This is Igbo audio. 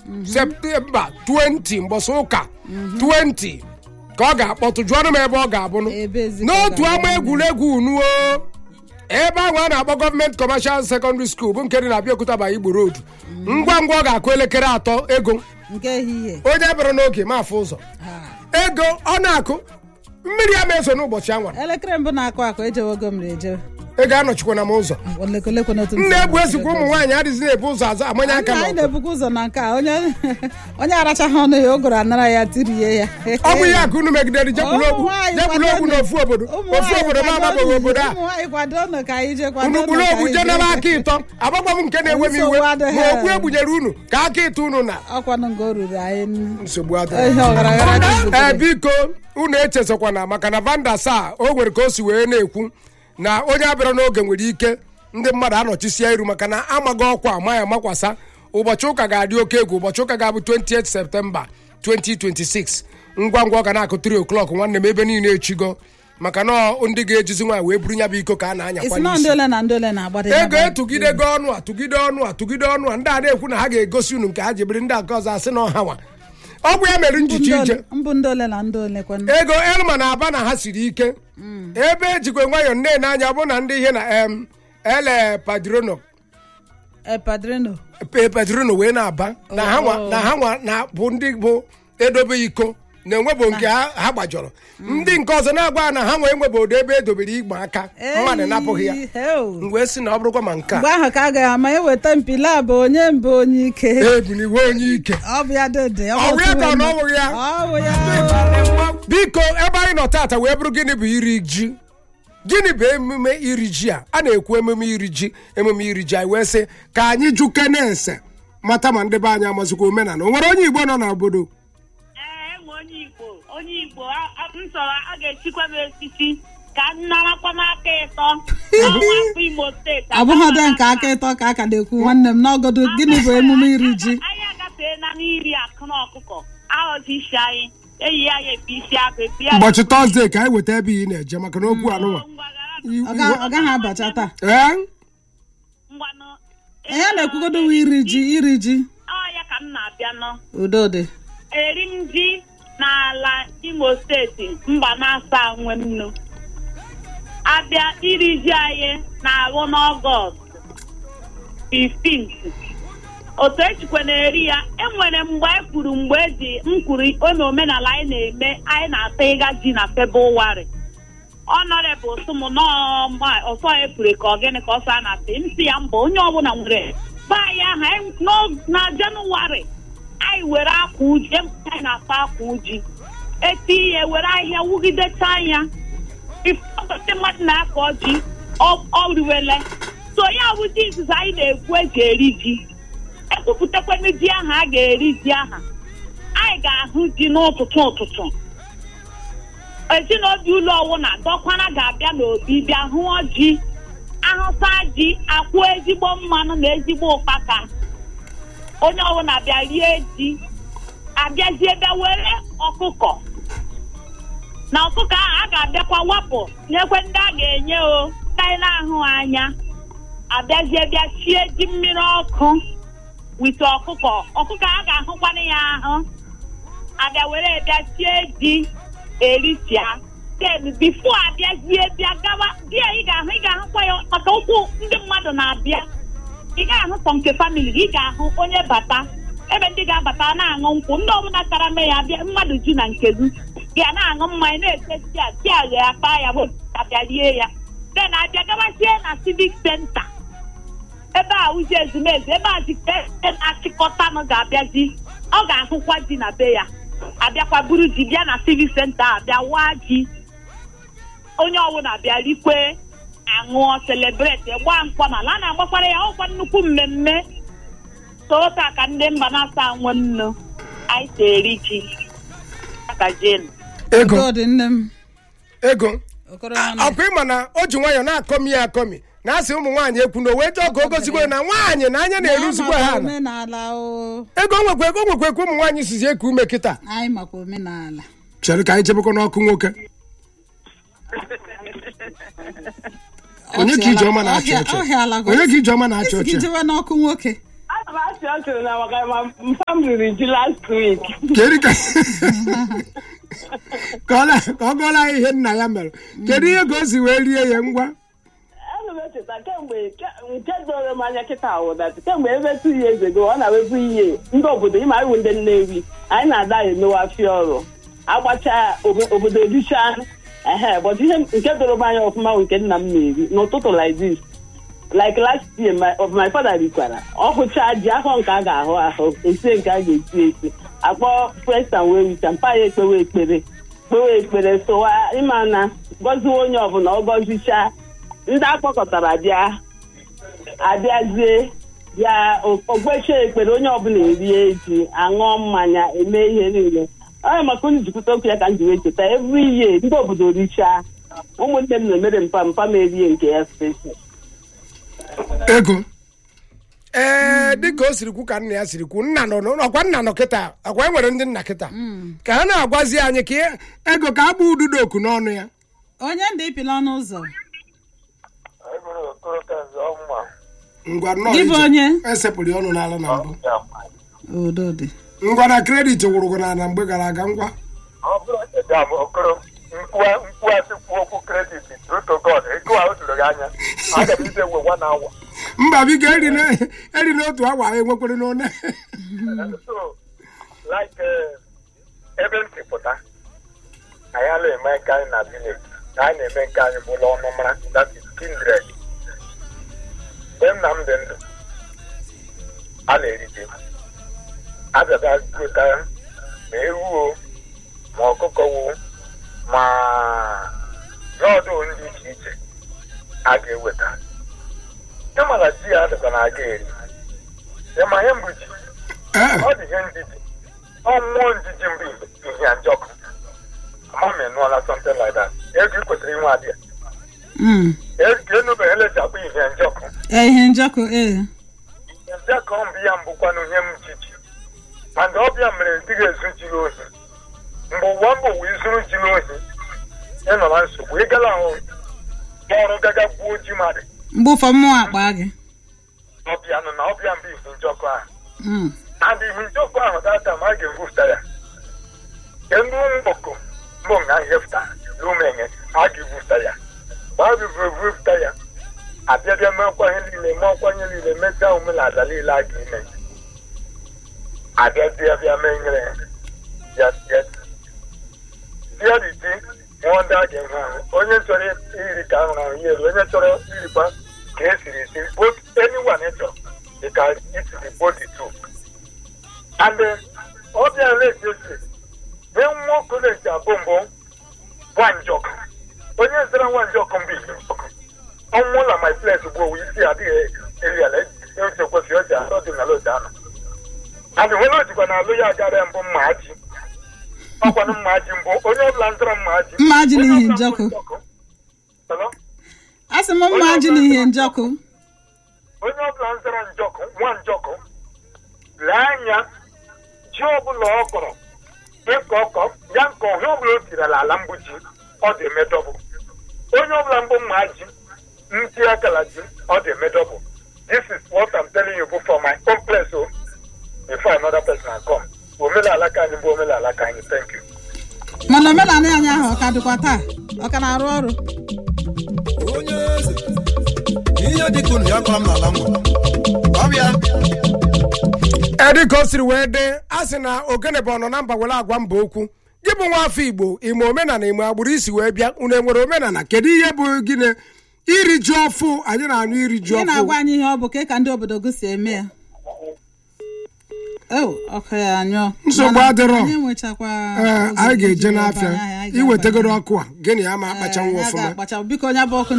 septemba 20 mbọsị ụka 20 ka ọ ga-akpọtụ jụọnụ m ebe ọ ga-abụnụ Ebe ezi ka ọ n'otu ga-abụ. ama egwuregwu unuo ebe ahụ a na-akpọ gọọmenti kọmashal sekọndịrị skuul bụ nke dị na Abịakuta ba Igbo road ngwa ngwa ọ ga-akụ elekere atọ ego nke ehihie onye bịara n'oge ma afụ ụzọ Ha. ego ọ na-akụ mmiri ya ma eso n'ụbọchị anwara elekere mbụ na-akụ akụ ejewego m ejewe ego anọchikwana m ụzọ olekolekwe n'otu nna ebu esikwa ụmụ nwaanyị adịghị na-ebu ụzọ azụ amanye aka anyị n'ọkụ na-ebukwa ụzọ na nke a onye onye arachaghị ọnụ ya ogoro anara ya tirie ya ọ bụ ihe aka unu megidere jekwuru okwu Ụmụ nwaanyị jekwuru okwu kwadonu. n'ofu obodo Ụmụ ofu nwaanyị obodo ma kwadonu. agbabeghị obodo a ụmụ nwaanyị kwadonu ka anyị jee kwadonu unu gburu ka okwu anyị je jee. nara aka ịtọ agbagba m nke na-enwe m iwe Nsogbu adịghị. ma okwu egbunyere unu ka aka ịtọ unu na ọkwanụ nga o ruru anyị nsogbu ihe adịghị ọghara aghara ka ee ibutere. biko unu echezọkwana maka na vanda saa o nwere ka o si wee na-ekwu na onye abịara n'oge nwere ike ndị mmadụ anọchisie iru maka na amaghị ọkwa ama ya makwasa ụbọchị ụka ga-adị oke egwu ụbọchị ụka ga-abụ 28 septemba 2026 ngwa ngwa ọ ga na-akụ 3 o'clock nwanne m ebe niile echigo maka na ọ ndị ga-ejizi nwaanyị wee buru ya bụ iko ka a na-anyakwa isi na ndị n'isi ole na ndị ole na-agbado ya ego bụ- etugidego ọnụ a tụgide ọnụ a tụgide ọnụ a ndị a na-ekwu na ha ga-egosi unu nke ha ji biri ndị nke ọzọ asị na ọha nwa ọ bụ ya mere Mbụ njichi ndị ije ole- mbụ ndị ole na ndị ole kwanụ ego elma na aba na ha siri ike ebe ejikwa nwayọ nne n'anya ọ bụ na ndị ihe na em ele padrono Eh, padrino pe- padrono wee na-aba na ha nwa na ha nwa na bụ ndị bụ edobe iko na enwebụ nke ha ha gbajọrọ ndị nke ọzọ na-agwa ha na ha nwee enwebodo ebe edobere igbe aka mmadụ napụghị ya Eyi, heo. mgbe si na ọ bụrụkwa ma nke a mgbe ahụ ka a ga ama eweta mpile a bụ onye mbụ onye ike ebuniwe onye ike ọ bụ ya dede Ọ bụ ya ka ọ na ọ bụghị ya? ọ bụ ya biko ebe anyị nọ tata wee bụrụ gịnị bụ iri ji gịnị bụ emume iri ji a a na-ekwu emume iri ji emume iri ji anyị wee sị ka anyị jụ kene ese mata ma ndị be anyị amazikwa omenala o nwere onye igbo nọ n'obodo ee enwe onye igbo onye igbo a- a- m chọrọ a ga-echikwa m esisi ka m narakwa m aka ịtọ n'ọnwa afọ imo steeti ọ bụghị dị nke aka ịtọ ka aka na-ekwu nwanne m n'ọgọdụ gịnị bụ emume iri ji anyị agafeela n'iri akụ na ọkụkọ aghọzi isi anyị eyi ya ya epe isi akụ epe ya ụbọchị tọzdee ka anyị weta ebe ị na-eje maka na okwu anụnwa ọ ga- ọ gaghị abacha taa ee ngwanụ ihe na-ekwugodo bụ iri ji iri ji ọ ya ka m na-abịa nọ udo dị eri m ji n'ala imo steeti mba na-asa nwe m nnu abịa iri ji anyị na-arụ n'ọgọst 15 otu echikwa na-eri ya enwere mgbe e kwuru mgbe eji m kwuru ome omenala anyị na-eme anyị na-ata ịga ji na febụwarị ọnọrebụl sụm n'ọma ọsọ epure ka ọgịnị ka ọsọ a na-ata m si ya mba onye ọbụla nwere be anyị aha anyị n'o- na jenụwarị anyị were akwa uji ebe anyị na-ata akwa uji eti ihe were ahịhịa wugidecha anya ifeọtụtụ mmadụ na-akọ ji ọ- ọ riwele so ya bụ ji izizi anyị na-ekwu eji eri ji ekwupụtakwana ji aha a ga-eri ji aha anyị ga-ahụ ji n'ụtụtụ ụtụtụ ezinobi ụlọ ọwụna dọkwana ga-abịa n'obi bịa hụọ ji ahụsa ji akwụ ezigbo mmanụ na ezigbo ụkpaka onye ọbụla bịa rie ji abịazie bịa were ọkụkọ na ọkụkọ ahụ a ga-abịakwa wapụ nyekwe ndị a ga-enye o ndị anyị na-ahụ anya abịazie bịa sie ji mmiri ọkụ wite ọkụkọ ọkụkọ a ga-ahụkwana ya ahụ abịa were bịa sie ji erichia then bifo abịazie bịa gawa di ya ị ga-ahụ ị ga-ahụkwa ya maka ụkwụ ndị mmadụ na-abịa ị ga-ahụ sọ nke famili gị ị ga-ahụ onye bata ebe ndị ga-abata na-aṅụ nkwụ ndị ọbụla tara mee ya bịa mmadụ ji na nke gị ga na-aṅụ mmanya na-ete tia tia ya akpa ya abịa rie ya then abịa gawazie na civic center ebe a ụzi ezumezu ebe a jite na-achịkọtanụ ga-abịazi ọ ga-ahụkwa ji na be ya abịakwa buru ji bịa na civic center abịa waa ji onye ọbụla bịa rikwe aṅụọ celebrate gbaa mkpọnala a na-agbakwara ya ọkwa nnukwu mmemme toota ka ndị mba na-asa nwe nnu anyị si eri ji aka jenu ego udo dị nne m ego okoro nwanne ọkwa ịma na o ji nwayọ na-akọmi ya akọmi na asị ụmụ nwaanyị ekwu na o wee jọọ ka o gozigwe na nwaanyị na anya na-eruzigwe ha ala omenala o ego nwekwa ego nwekwa ekwe ụmụ nwaanyị sizi eku ume kịta anyị makwa omenala chere ka anyị jebekwa n'ọkụ nwoke onye ka ijeọma na-achị ọchị ọhịala onye ka ijeọma na-achị ọchị jewe n'ọkụ nwoke m achị ọchịrị na maka ma mpa m riri ji last week kedu ka ka ọ na- ka ọ gụọla anyị ihe nna ya mere kedu ihe ka o si wee rie ya ngwa ana m echeta kemgbe ke- nke doro m anya kịta wụdatị kemgbe ebe tu ihe eze go ọ na-ewebu ihe ndị obodo ịma iwu ndị nnewi anyị na-ada emewe afịa ọrụ agbacha obo- obodo ericha ehe but ihe nke doro m anya ọfụma bụ nke nna m na-eri n'ụtụtụ like this like last year my, of my father rikwara ọ hụcha ji afọ nke a ga-ahụ ahụ esie nke a ga-esi esi akpọ first and wee wita mpa ya ekpewe ekpere kpewe ekpere sowa ịma na gọziwe onye ọbụla ọ gọzichaa ndị akpọkọtara bịa abịazie bịa ogbecha ekpere onye ọbụla erie ji aṅụọ mmanya eme ihe niile onye maka unu jikwute okwu ya ka m ji wee cheta every year ndị obodo richaa ụmụnne m na-emere mpa mpa m erie nke ya special ego ee dịka o siri kwu ka nna ya siri kwu nna nọ n'ụlọ ọkwa nna nọ kịta ọkwa e nwere ndị nna kịta ka ha na-agwazi anyị ka ihe- ego ka agba ududo oku n'ọnụ ya onye ndị ịpịla ọnụ ụzọ ngwa nnọọ Gị bụ ije. onye? esepụrụ ya ọnụ n'ala na mbụ udo dị ngwa na kredit wụrụgụ na na mgbe gara aga ngwa ọ bụrụ Edam Okoro mkpuasị kwuo okwu kredit true to God ego a o doro gị anya aga m ije ewe one hour mba biko eri na- eri n'otu awa anyị enwekwere n'one so like eh, ebe m si pụta anyị ala eme nke anyị na village na anyị na-eme nke anyị bụla ọnụ mara that is kindred mgbe nna m dị ndụ a na-eri ji abịaba gota ma ewuo ma ọkụkọ wo ma n'ọdụ ndị iche iche a ga-eweta ịmara ji ya adịkwa na aga eri ịma ihe mbụ ji Ee, ọ dị ihe ndidi ọ mmụọ njiji mbụ ihe njọkụ ama m enụọla something like that ego ị kwesịrị inwe adịa Mm. ego enubeghị elechapụ ihe njọkụ Ee, ihe njọkụ ee ihe njọkụ mbụ ya mbụkwanụ ihe m jiji mana ọbịa mere dịghị ezu jiri ohi mgbe ụwa mbụ wee zuru jiri ohi ịnọ na nsogbu ịgala ahụ ọrụ gaga gbuo ji mmadụ mgbe ụfọ mmụọ akpa gị ọbịa nọ na ọbịa mbụ ihe njọkụ ahụ Mm. and ihe njọkụ ahụ data ma a ga-egwupụta ya nke ndị mgboko mbụ nga nhefụta n'umenye a ga-egwupụta ya mgbe a ga-egwupụta ya abịabịa mekwa ihe niile mekwa ihe niile mechaa omenala niile a ga-eme abịabịa bịa menyere ya ya tiariti nwụọ ndị a ga-enwe ahụ onye chọrọ iri ka ahụrụ ahụ ya elu onye chọrọ irikwa ka esiri esi both anyone chọrọ they can eat the body too and then ọbịa na-esi esi mee nwa ọkụ na-esi abụ mbụ nwa njọkụ onye zara nwa njọkụ mbụ ihe njọkụ ọnwụ na my place bụ owu isi adịghị eri ala echekwasị oji atọ dị n'ala oji anọ and nwere ojikwa na alụ ya agara mbụ mma ji ọkwanụ mma ji mbụ onye ọbụla zara mma ji Mma ji onye n'ihi ọbụla njọkụ. mbụ Hello? a sị m mma ji na ihe njọkụ onye ọbụla zara njọkụ nwa njọkụ lee anya ji ọbụla ọ kọrọ ịkọ ọkọ ya nke ọhịa ọbụla o tiri ala ala mbụ ji ọ dị emedọbụ onye ọbụla mbụ mma ji ntị akala ji ọ dị emedọbụ this is what I'm telling you for my own place o before another person can come omenala ka anyị bụ omenala ka anyị thank you mana omenala anyị ahụ ọ ka dịkwa taa ọ ka na-arụ ọrụ onye eze ihe dịka unu ya kọrọ m n'ala ngwa ọbịa edi ka o siri wee dee a sị na ogene bụ ọnọ na mba were agwa mba okwu gị bụ nwa afọ igbo ime omenala ime agbụrụ isi wee bịa unu enwere omenala kedu ihe bụ gịnị iri ji ọfụ anyị na-anụ iri ji ị na-agwa ọfụ anyị ihe ọ bụ ka ka ndị obodo gị si eme ya o ọkụ ya anyụọ Nsogbu Mana adịrọ. anyị nwechakwa ee ụzọ anyị iji ga-eje ebe n'afịa anyị, anyị ga-abanye. iwetegoro ọkụ a gịnị ya ma Ee, akpachanwu ya ọfụma ga-akpacha biko onye bụ ọkụ